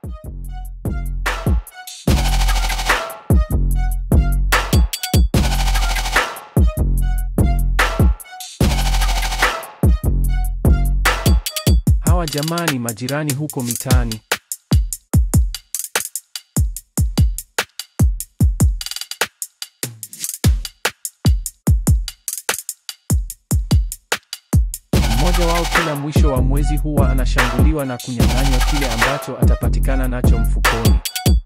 Hawa jamaa ni majirani huko mitaani. Mmoja wao kila mwisho wa mwezi huwa anashambuliwa na kunyang'anywa kile ambacho atapatikana nacho mfukoni.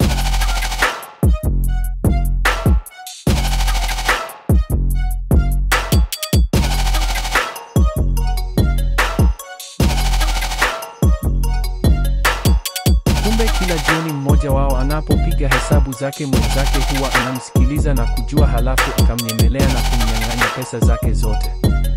Kumbe kila jioni mmoja wao anapopiga hesabu zake mwenzake huwa anamsikiliza na kujua, halafu akamnyemelea na kumnyang'anya pesa zake zote.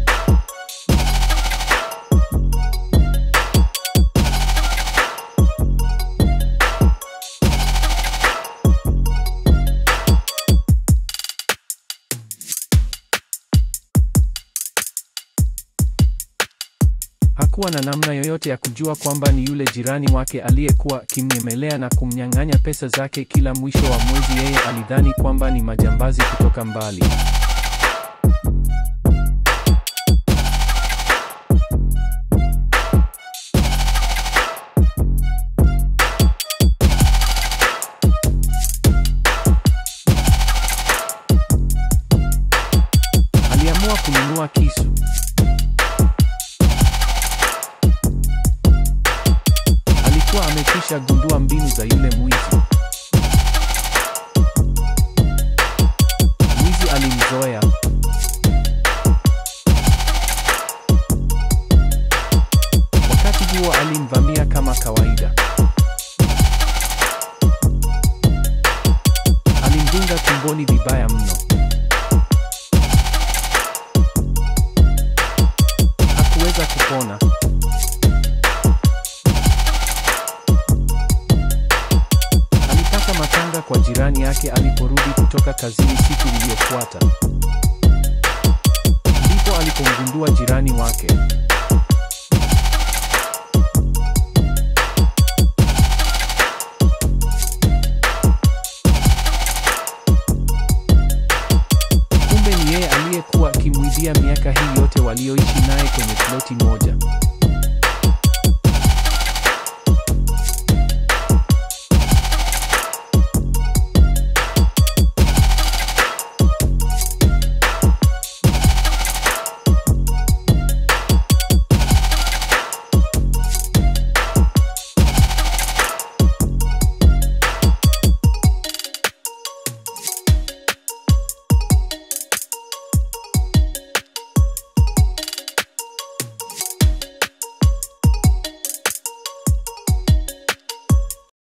Hakuwa na namna yoyote ya kujua kwamba ni yule jirani wake aliyekuwa akimnyemelea na kumnyang'anya pesa zake kila mwisho wa mwezi. Yeye alidhani kwamba ni majambazi kutoka mbali. Aliamua kununua kisu. Alikuwa amekwisha gundua mbinu za yule mwizi. Mwizi alimzoea. Wakati huo alimvamia kama kawaida. Alimdunga tumboni vibaya mno. Hakuweza kupona. Alipata matanga kwa jirani yake aliporudi kutoka kazini siku iliyofuata. Ndipo alipomgundua jirani wake. Kumbe ni yeye aliyekuwa akimwibia miaka hii yote walioishi naye kwenye ploti moja.